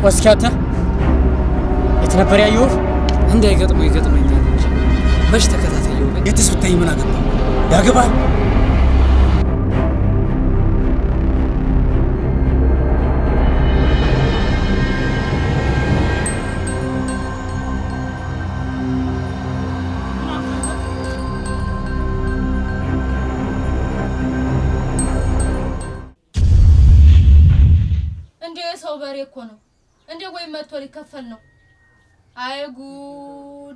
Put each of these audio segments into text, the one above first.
እስኪ አንተ የት ነበር ያየሁህ? እንዳይገጥመው ይገጥመኛል እንጂ መች ተከታተየው ግን የትስ ብታይ ምን አገባ ያገባል። እንደ የሰው በሬ እኮ ነው። እንደ ወይም መጥቶ ሊከፈል ነው። አይ ጉድ!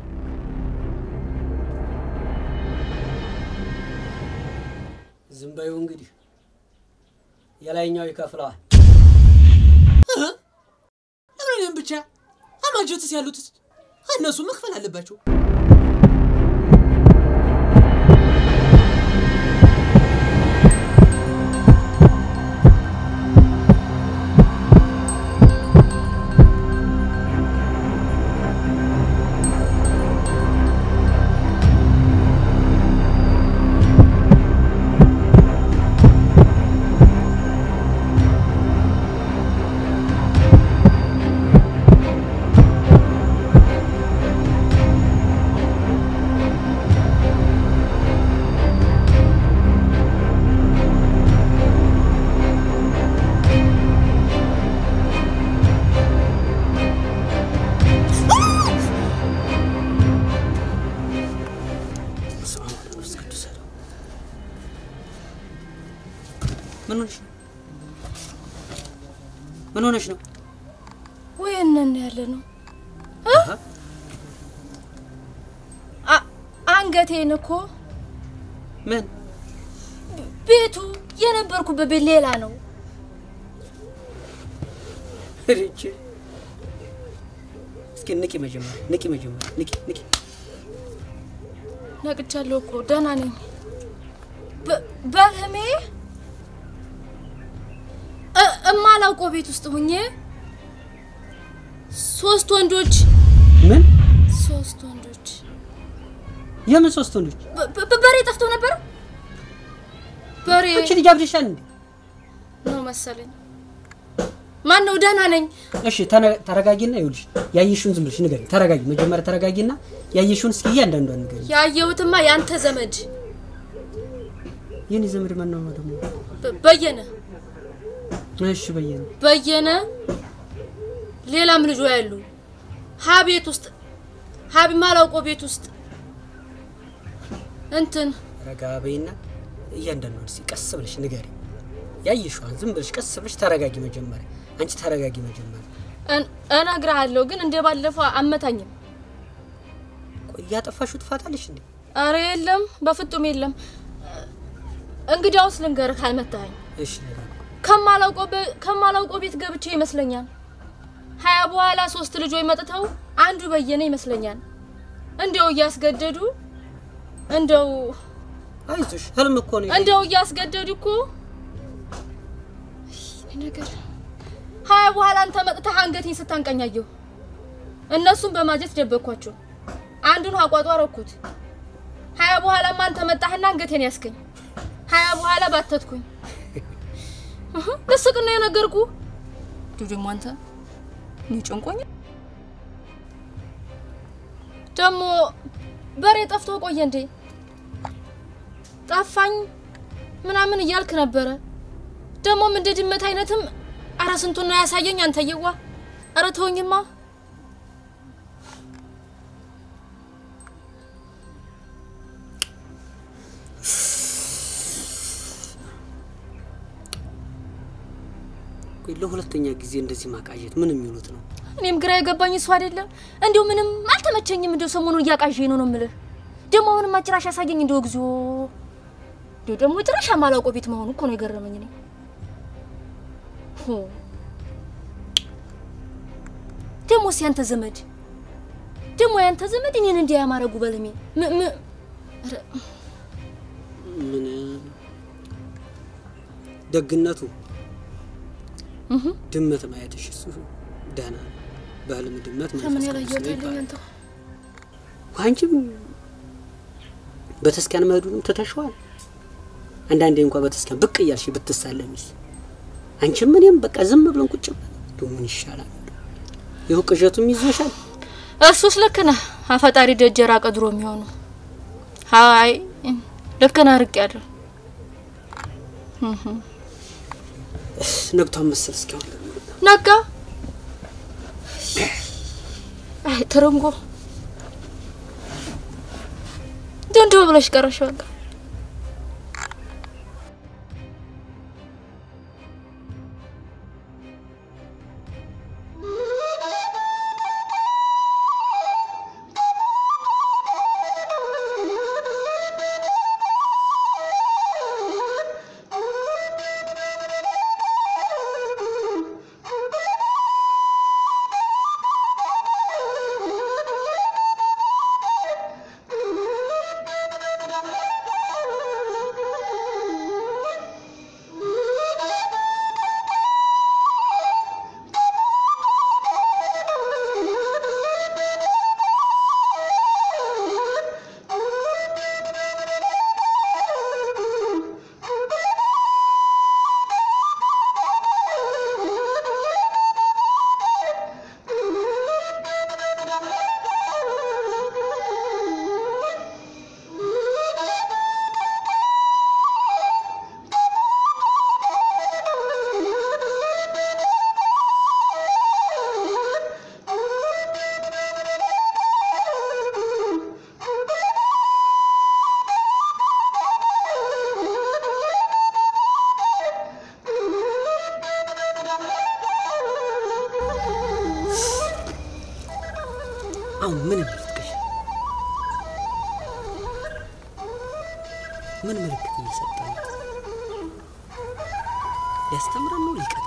ዝም በይው እንግዲህ የላይኛው ይከፍለዋል። ለምን እኔም ብቻ አማጆትስ ያሉትስ እነሱ መክፈል አለባቸው። በስመ አብ ወወልድ ወመንፈስ ቅዱስ አሐዱ ምን ሆነሽ ነው? ምን ሆነሽ ነው? ወይ እነን ያለ ነው አ- አንገቴን እኮ ምን ቤቱ የነበርኩበት ቤት ሌላ ነው። ርቺ እስኪ ንቂ መጀመሪያ ንቂ መጀመሪያ ንቂ ንቂ ነቅቻለሁ እኮ ደህና ነኝ። በ- በህልሜ እ- እማላውቀው ቤት ውስጥ ሁኜ ሶስት ወንዶች ምን ሶስት ወንዶች የምን ሶስት ወንዶች? በ- በ- በሬ ጠፍቶ ነበር። በሬ አንቺ ልጅ አብደሻል እንዴ? ነው መሰለኝ። ማን ነው? ደህና ነኝ። እሺ ተነ- ተረጋጊና ይኸውልሽ ያየሽውን ዝም ብለሽ ንገሪኝ። ተረጋጊ መጀመሪያ ተረጋጊና ያየሽውን እስኪ እያንዳንዷን ንገሪኝ። ያየሁትማ ያንተ ዘመድ የኔ ዘመድ ማን ነው ደግሞ? በ- በየነ እሺ በየነ በየነ ሌላም ልጆ ያሉ ሀ ቤት ውስጥ ሀቢ ማላውቀው ቤት ውስጥ እንትን ረጋ በይና እያንዳንዷን እስኪ ቀስ ብለሽ ንገሪኝ። ያየሽዋን ዝም ብለሽ ቀስ ብለሽ ተረጋጊ መጀመሪያ። አንቺ ተረጋጊ መጀመሪያ። እን- እነግርሃለሁ ግን እንደ ባለፈው አመታኝም። ቆይ እያጠፋሽው ትፋታለሽ እንዴ? አረ የለም በፍጹም የለም። እንግዲያውስ ልንገርህ ካልመታኸኝ እሺ ንገሪኝ። ከማላውቀው በ- ከማላውቀው ቤት ገብቼ ይመስለኛል። ሀያ በኋላ ሶስት ልጆች መጥተው አንዱ በየነ ይመስለኛል። እንደው እያስገደዱ እንደው አይዞሽ ህልም እኮ ነው። እንደው እያስገደዱ እኮ ይህ ነገር ሀያ በኋላ አንተ መጥተህ አንገቴን ስታንቀኛየሁ እነሱም በማጀት ደበኳቸው። አንዱን አቋጧ ረኩት። ሀያ በኋላማ አንተ መጣህና አንገቴን ያስከኝ። ሀያ በኋላ ባተትኩኝ። እህ፣ ልስቅ ነው የነገርኩ። እንዲሁ ደግሞ አንተ እኔ ጨንቆኝ ደግሞ በሬ ጠፍቶ ቆየ እንዴ? ጠፋኝ ምናምን እያልክ ነበረ። ደግሞም እንደ ድመት አይነትም አረ ስንቱን ነው ያሳየኝ አንተየዋ። አረ ተውኝማ። ቆይ ለሁለተኛ ጊዜ እንደዚህ ማቃዠት ምን የሚሉት ነው? እኔም ግራ የገባኝ እሱ አይደለም። እንዲሁ ምንም አልተመቸኝም። እንዲሁ ሰሞኑን እያቃዠኝ ነው ነው የምልህ። ደግሞ አሁንም ጭራሽ ያሳየኝ እንዲሁ እግዚኦ። እንዲሁ ደግሞ ጭራሽ የማላውቀው ቤት መሆኑ እኮ ነው የገረመኝ እኔ ሆ ደግሞ ያንተ ዘመድ ደግሞ ያንተ ዘመድ እኔን እንዲያ ያማረጉ በልሜ ም- ም- ኧረ፣ ምን ደግነቱ ድመት ማየትሽ እሱ ደህና ነው። በህልም ድመት ከምን መንፈስ ቅዱስ ያላየሁት ነው አለኝ ይባላል። አንተ አንቺም በተስኪያን መሄዱንም ትተሽዋል። አንዳንዴ እንኳ በተስኪያን ብቅ እያልሽ ብትሳለሚስ አንቺም እኔም በቃ ዝም ብለን ቁጭ ብለን ምን ይሻላል? ይኸው ቅዠቱም ይዞሻል። እሱስ ልክ ነህ። አፈጣሪ ደጀ ራቀ ድሮ የሚሆኑ ሀይ ልክ ነህ። ርቅ ያለሁ ነግቷን መሰል እስኪሆን ነጋ። አይ ትርንጎ ድንዶ ብለሽ ቀረሽ በቃ። አሁን ምን ምልክት ምን ምልክት እየሰጠ ነው? ሊያስተምረን ነው ሊቀጣ?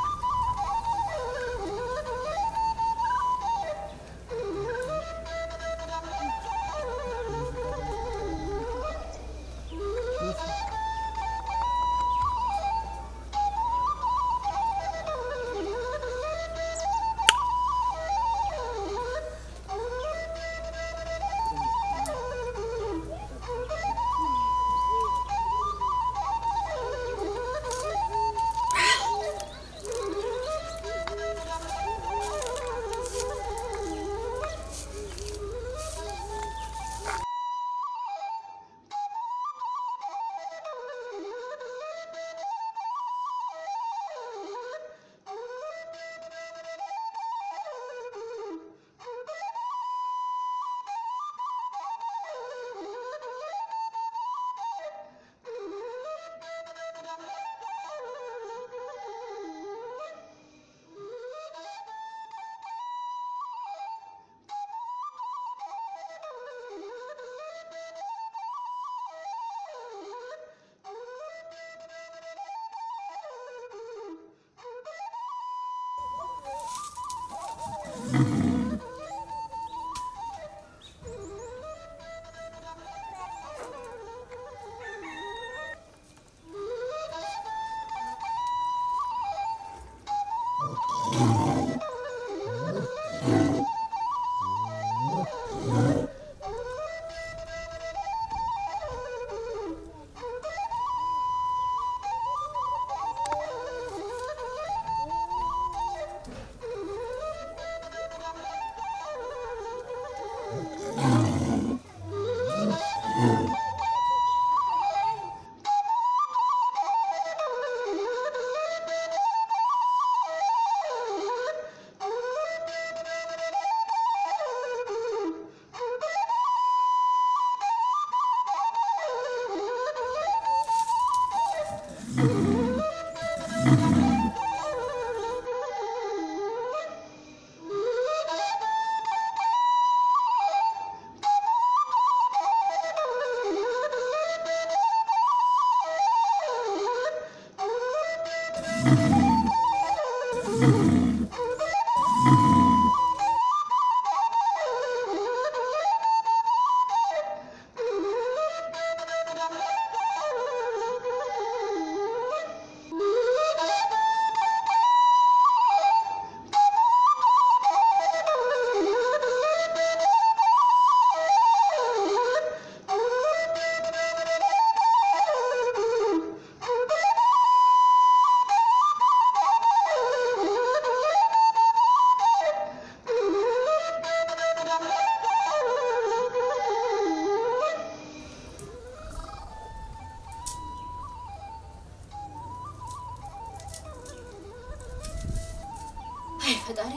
አይ ፈጣሪ፣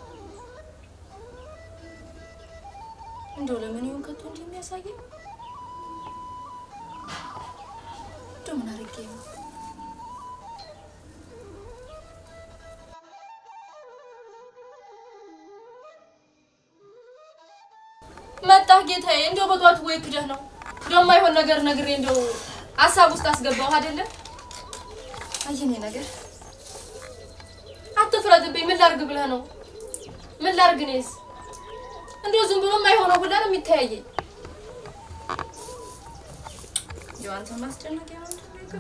እንደው ለምን ይሁን ከቶ እንዲህ የሚያሳየኝ? እንደው ምን አድርጌ ነው? መጣህ ጌታዬ። እንደው በጧት ወይ ክደህ ነው እንደው የማይሆን ነገር ነግሬ እንደው ሀሳብ ውስጥ አስገባው አይደለ? አየኔ ነገር አትፍረድብኝ። ምን ላርግ ብለህ ነው? ምን ላርግ እኔስ? እንደው ዝም ብሎ የማይሆነው ሁላ ነው የሚተያየኝ። እንደው አንተ ማስጨነቅ ነው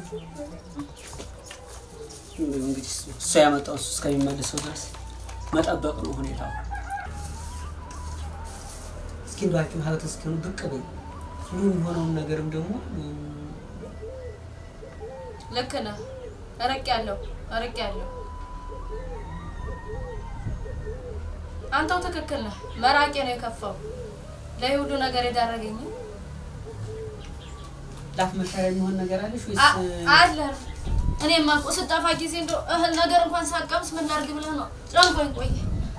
እንግዲህ እሱ ያመጣው እሱ እስከሚመልሰው ድረስ መጠበቅ ነው ሁኔታው። እስኪ ባችሁ ሀብት እስኪሆኑ ብቅ በይ። ይህ የሚሆነውን ነገርም ደግሞ ልክ ነህ። አረቅ ያለው አረቅ ያለው አንተው ትክክል ነህ። መራቄ ነው የከፋው ለይህ ሁሉ ነገር የዳረገኝ ላፍ መሻሪያ የሚሆን ነገር አለሽ ወይስ አ- አለ እኔማ እኮ ስጠፋ ጊዜ እንደው እህል ነገር እንኳን ሳቀምስ ምን ላድርግ ብለህ ነው ጨንቆኝ ቆየ።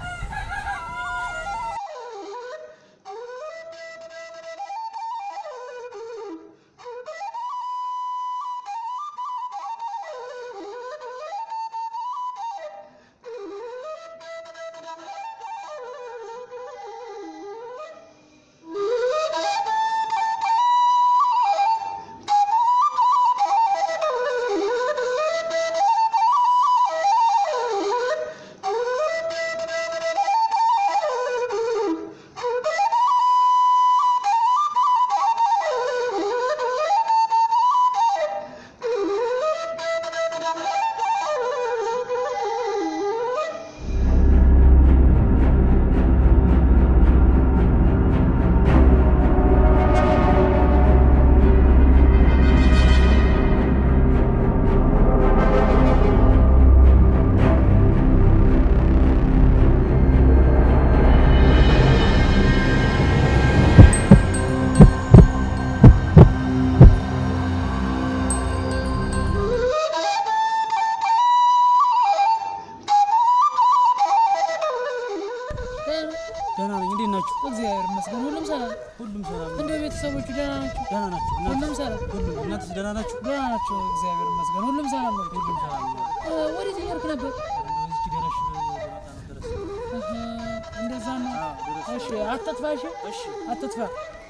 ደህና ነኝ። እንዴት ናችሁ? እግዚአብሔር ይመስገን ሁሉም ሰላም። ሁሉም ሰላም ነው። እንደ ቤተሰቦቹ ደህና ናቸው? ደህና ናችሁ? እናንተ- ሁሉም ሰላም ሁሉም እናንተስ ደህና ናችሁ? ደህና ናቸው። እግዚአብሔር ይመስገን ሁሉም ሰላም ነው። ሁሉም ሰላም ነው። እ፣ ወዴት እየሄድክ ነበር? እንደው እዚች ደረሽ ልመጣ ነበር። እህ፣ እንደዛ ነው። አዎ፣ ደረስ። እሺ፣ አትጥፋ። እሺ፣ እሺ አትጥፋ።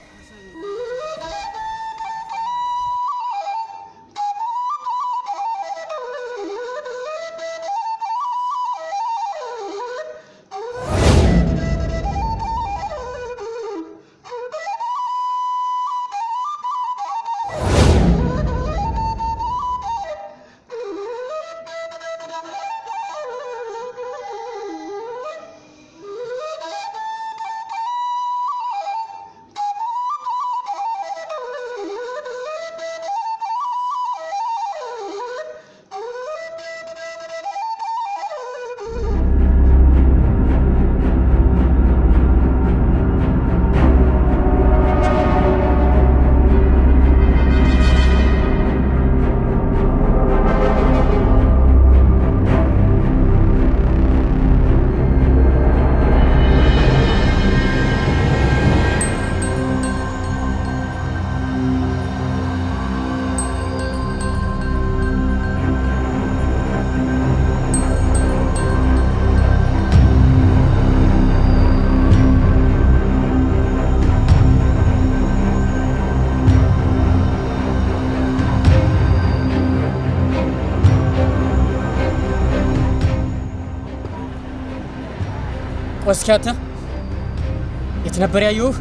እስኪ አንተ የት ነበር ያየሁህ?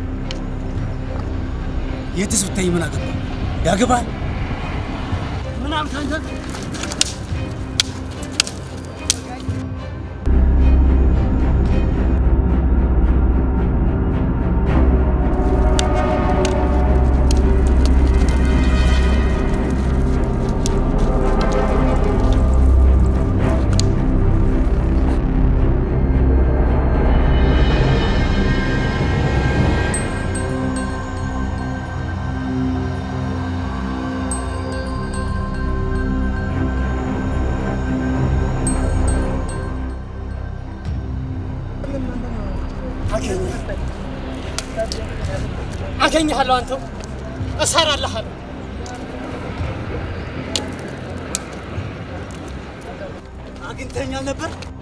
የትስ ብታይ ምን አገባ? ያገባል። ምን አልክ አንተ? አገኘሃለሁ። አንተው እሰራልሃለሁ። አግኝተኸኛል ነበር